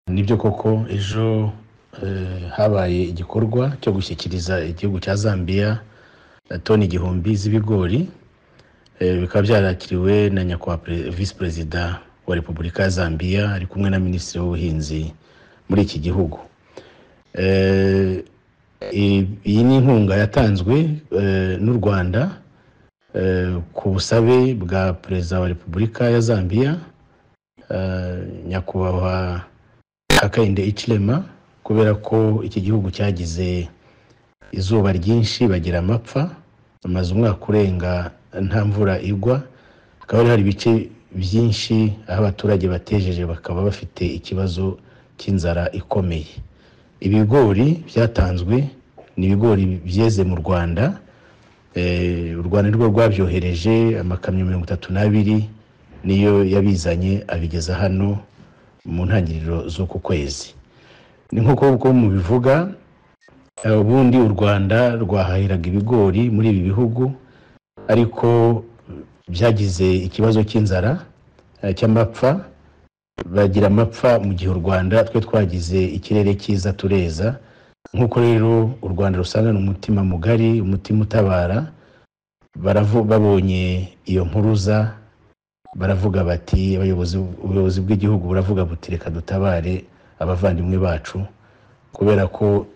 byo koko ejo habaye igikorwa cyo gushyikiriza igihugu cya zambia toni igihumbi z'ibigori bikaba byarakiriwe na nyakubahwa visi perezida wa repubulika ya zambia ari kumwe na minisitiri w'ubuhinzi muri iki gihugu iyi ni inkunga yatanzwe n'u rwanda ku busabe bwa perezida wa repubulika ya zambia nyakubahwa hakainde icirema kubera ko iki gihugu cyagize izuba ryinshi bagira amapfa bamaze umwaka urenga nta mvura igwa hakaba hari ibice byinshi aho abaturage batejeje bakaba bafite ikibazo cy'inzara ikomeye ibigori byatanzwe ni ibigori byeze mu rwanda u rwanda rwo rwabyohereje amakamyo mirongo itatu n'abiri niyo yabizanye abigeza hano mu ntangiriro z'uku kwezi ni nk'uko uko mubivuga ubundi u rwanda rwahahiraga ibigori muri ibi bihugu ariko byagize ikibazo cy'inzara cy'amapfa bagira amapfa mu gihe u rwanda twe twagize ikirere cyiza tureza nk'uko rero u rwanda rusangana umutima mugari umutima utabara babonye iyo mpuruza baravuga bati ubuyobozi bw'igihugu buravuga buti reka dutabare abavandimwe bacu kubera ko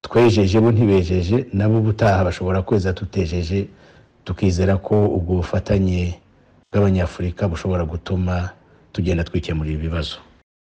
twejeje bo ntibejeje nabo ubutaha bashobora kweza tutejeje tukizera ko ubwo bufatanye bw'abanyafurika bushobora gutuma tugenda twikemurira ibibazo